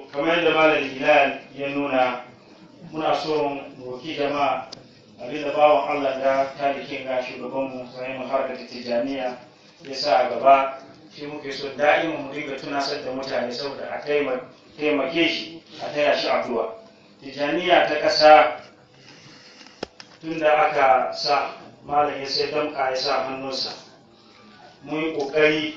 kamar yadda malam hilal ya nuna muna so mu roki jama'a abinda bawan Allah da talikin ga shugabanmu sai mu harkar tijaniya ya sa a gaba shi muke so da'ima mu dinga tunasar da mutane saboda a taimake shi a taya shi addu'a tijaniya ta ƙasa tun da aka sa malam ya sai damka ya sa hannunsa mun yi ƙoƙari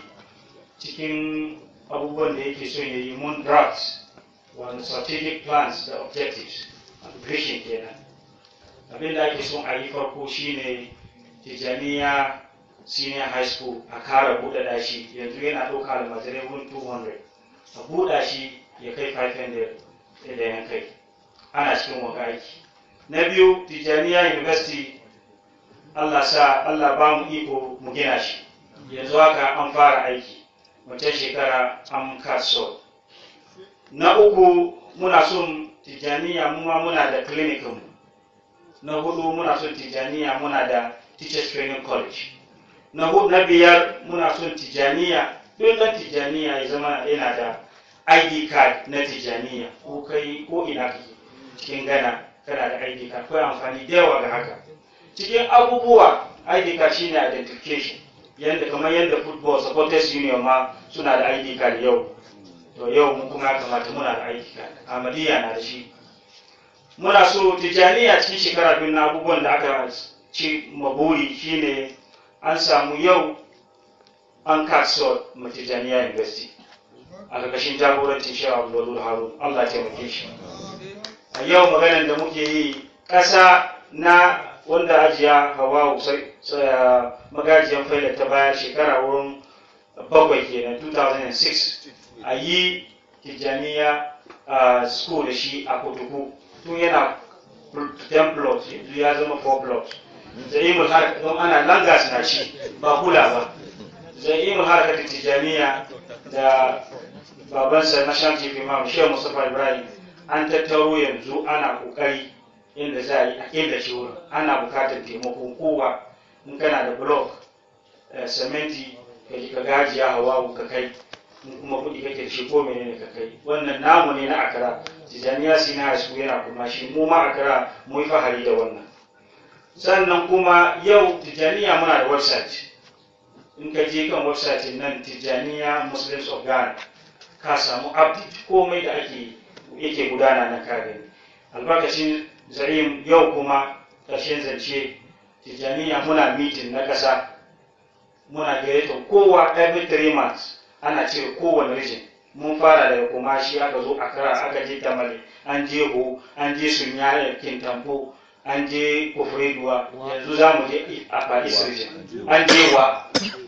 cikin abubuwan da yake so ya yi mun draft wani strategic plans da objectives vision kenan abin da ake son a yi farko shine tijaniya senior high school a kara buɗaɗa shi yanzu yana ɗauka almajirai wun 200 a buɗa shi ya kai 500 da yan kai ana cikin wanga aiki na biyu tijaniya university allah sa allah ba mu iko mu gina shi yanzu haka an fara aiki wancan shekara an kaso na uku muna son tijaniya mu ma muna da clinic mu na hudu muna son tijaniya muna da teachers training college na hudu na biyar muna son tijaniya duk na tijaniya ya zama yana da id card na tijaniya ko kai ko ina kake cikin gana kana da id card akwai amfani da yawa ga haka cikin abubuwa id card shine identification yanda kamar yadda football supporters union ma suna da id card yau to yau mu kuma ya kamata muna da id card amadiya na da shi muna so tijaniya cikin shekara biyu na abubuwan da aka ci maburi shine an samu yau an kaso matijaniya university a ƙarƙashin jagorancin shi abu harun allah taimake shi a yau maganar da muke yi ƙasa na wanda ajiya hawa magajiyar faila ta baya shekara wurin bakwai kenan 2006 a yi tijaniya school da shi a kotuku tun yana 10 plots yanzu ya zama 4 plots za'imul harka don ana langas na shi ba kula ba za'imul harka ta tijaniya da babansa na shan chief imam shehu mustapha ibrahim an tattaro yanzu ana kokari inda za a yi a killace wurin ana bukatar taimakon kowa in kana da block sementi ka gajiya hawa ka kai in kuma kuɗi kake da shi ko menene ka kai wannan namu ne na akara tijaniya sina su yana kuma shi mu ma akara mu yi fahari da wannan sannan kuma yau tijaniya muna da website in ka je kan website nan tijaniya muslims of ghana ka samu update komai da ake yake gudana na kare albarkacin zarim yau kuma ƙarshen zance tijaniya muna meeting na ƙasa muna gayyatar kowa every three months ana cire kowane region mun fara daga kumashi aka zo akara aka je tamale an je ho an je sunyaya kintampo an je kofreduwa yanzu za mu je a paris region an je wa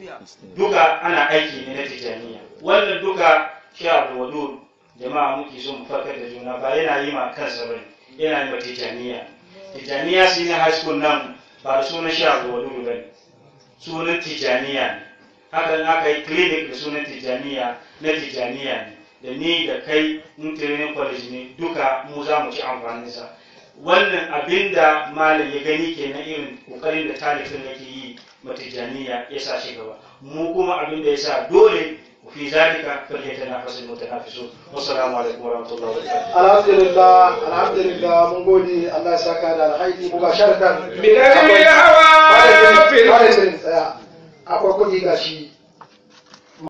duka ana aiki ne na tijaniya wannan duka shi abu jama'a muke so mu farkar da juna ba yana yi ma kansa ba yana yi ma tijaniya tijaniya su ne high school nan ba da sunan shi abu wadu ba ne sunan tijaniya ne hakan aka yi clinic da sunan tijaniya na tijaniya ne da ni da kai in training college ne duka mu za mu ci amfaninsa wannan abin da malam ya gani kenan irin kokarin da talibin yake yi matijaniya ya sa shi gaba mu kuma abin da ya sa dole في ذلك فليتنافس المتنافسون والسلام عليكم ورحمه الله وبركاته الحمد لله الحمد لله mun gode Allah ya saka da alhaji mubasharatan من الهوى في akwai kuɗi gashi